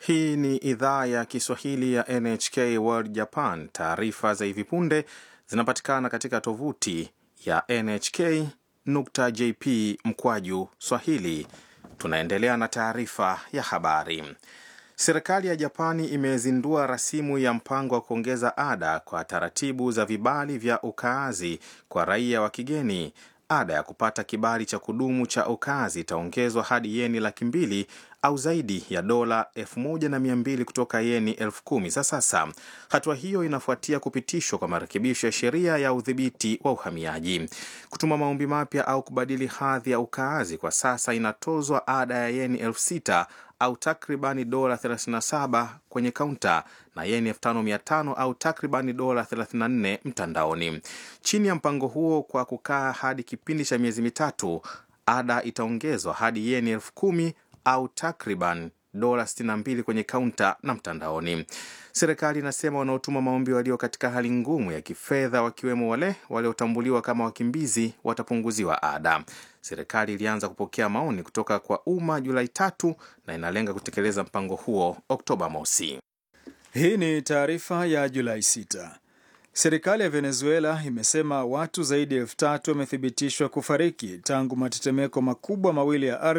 Hii ni idhaa ya Kiswahili ya NHK World Japan. Taarifa za hivi punde zinapatikana katika tovuti ya nhk.jp mkwaju swahili. Tunaendelea na taarifa ya habari. Serikali ya Japani imezindua rasimu ya mpango wa kuongeza ada kwa taratibu za vibali vya ukaazi kwa raia wa kigeni. Ada ya kupata kibali cha kudumu cha ukaazi itaongezwa hadi yeni laki mbili au zaidi ya dola elfu moja na mia mbili kutoka yeni elfu kumi za sasa. Hatua hiyo inafuatia kupitishwa kwa marekebisho ya sheria ya udhibiti wa uhamiaji. Kutuma maombi mapya au kubadili hadhi ya ukaazi kwa sasa inatozwa ada ya yeni elfu sita au takribani dola 37 kwenye kaunta na yeni 5500 au takribani dola 34 mtandaoni. Chini ya mpango huo, kwa kukaa hadi kipindi cha miezi mitatu, ada itaongezwa hadi yeni elfu kumi au takriban dola 62 kwenye kaunta na mtandaoni. Serikali inasema wanaotuma maombi walio katika hali ngumu ya kifedha, wakiwemo wale waliotambuliwa kama wakimbizi, watapunguziwa ada. Serikali ilianza kupokea maoni kutoka kwa umma Julai tatu na inalenga kutekeleza mpango huo Oktoba mosi. Hii ni taarifa ya Julai 6. Serikali ya Venezuela imesema watu zaidi ya elfu tatu wamethibitishwa kufariki tangu matetemeko makubwa mawili ya ardhi